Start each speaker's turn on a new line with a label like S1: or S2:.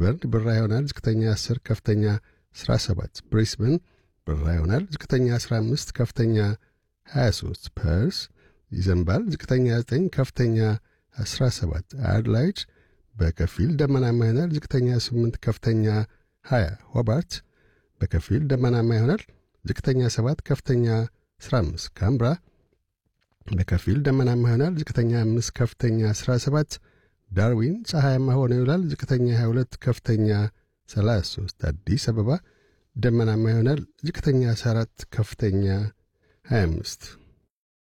S1: ሜልበርን ብራ ይሆናል። ዝቅተኛ 10 ከፍተኛ 17 ብሪስበን ብራ ይሆናል። ዝቅተኛ 15 ከፍተኛ 23 ፐርስ ይዘንባል። ዝቅተኛ 9 ከፍተኛ 17 አድላይድ በከፊል ደመናማ ይሆናል። ዝቅተኛ 8 ከፍተኛ 20 ሆባርት በከፊል ደመናማ ይሆናል። ዝቅተኛ 7 ከፍተኛ 15 ካምብራ በከፊል ደመናማ ይሆናል። ዝቅተኛ 5 ከፍተኛ 17 ዳርዊን ፀሐያማ ሆኖ ይውላል። ዝቅተኛ 22 ከፍተኛ 33 አዲስ አበባ ደመናማ ይሆናል። ዝቅተኛ 14 ከፍተኛ 25